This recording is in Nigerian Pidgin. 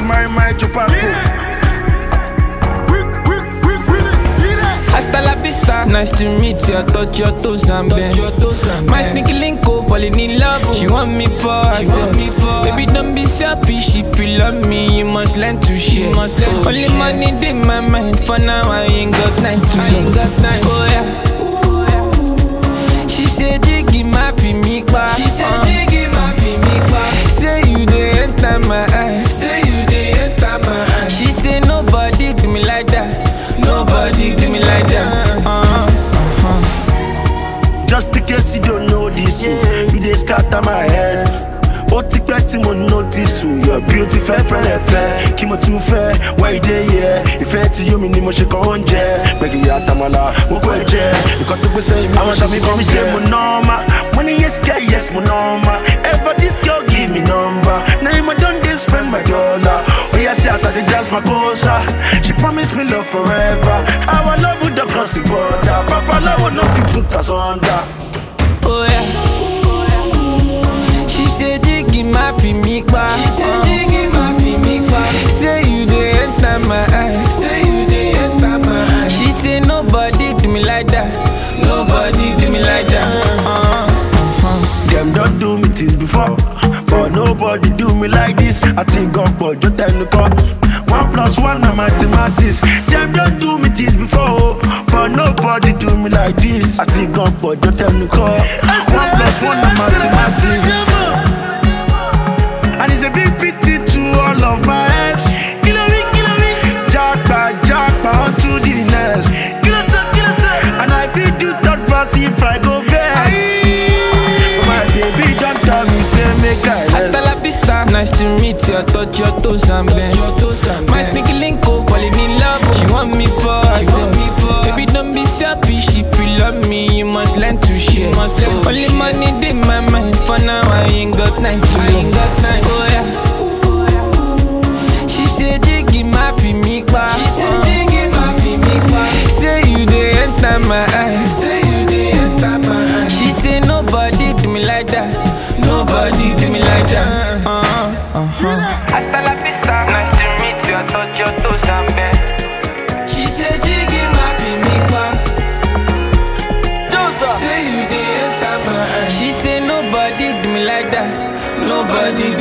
marry my chupaco. Hasta la vista, nice to meet you. I touch your toes and bend. My sneaky link up, falling in love. She want me for herself. Baby, don't be selfish. If you love me, you must learn to share. Only money in my mind. For now, I ain't got time to love. Oh yeah. She said, Jiggy, my fi me pa. She said, Jiggy, my fi me pa. Say you dey enter my eye. Say you dey enter my eye. She say nobody do me like that. Nobody do me like that. Uh-huh. Just in case you don't know this, yeah. you dey scatter my head. Ó ti pẹ́ tí mo notice o, your beauty fẹ́ fẹ́lẹ̀ fẹ́. Kí mo tún fẹ́, why you dey here? Ìfẹ́ tí yóò mi ni mo ṣe kàn oúnjẹ. Gbẹ̀gì àtàmàlà, mo kọ́ ẹ jẹ. Nǹkan tó gbèsè mi, àwọn ṣàmì bí mi ṣe mo nọ́ọ̀mà. Mo ní yes girl, yes mo nọ́ọ̀mà. Ever this girl give me number. Na him I don dey spend my dollar. Oya see as I dey dance my gosa. She promise me love forever. Our love would don cross the border. Babaláwo no fit put us under. Oh yeah. She said, Jiggy, my fi me pa. She said, Jiggy, my fi me pa. Say you dey enter my eye. Say you dey enter my eye. She say nobody do me like that. Nobody do me like that. Uh-huh. Them don't do me things before, but nobody do me like this. I think God for just tell the call. One plus one na mathematics. Them don't do me things before, but nobody do me like this. I think God for just tell the call. One plus one na mathematics. And it's a big pity to all of my ex. Kilo me, kilo me. Jackpot, jackpot, on to the next. Kilo so, kilo so. And I feel do third verse if I go best. But my baby don't tell me, say make I Hasta rest. la vista, nice to meet you. I touch your toes and bend. My sneaky link up, falling in love. She want me for herself. Baby, don't be selfish. If you love me, you must learn to share. Only money in my mind. For now, I ain't got time to love. Oh yeah. She said, Jiggy, my fi me pa. She said, Jiggy, my fi me pa. Say you dey enter my eye. Say you dey enter my eye. She say nobody do me like that. Nobody do me like that. Uh-huh. Uh-huh. Hasta la vista, nice to meet you. I touch your toes and bend. She said, Jiggy, my fi me pa. Say you dey enter my eye. She say nobody do me like that. Nobody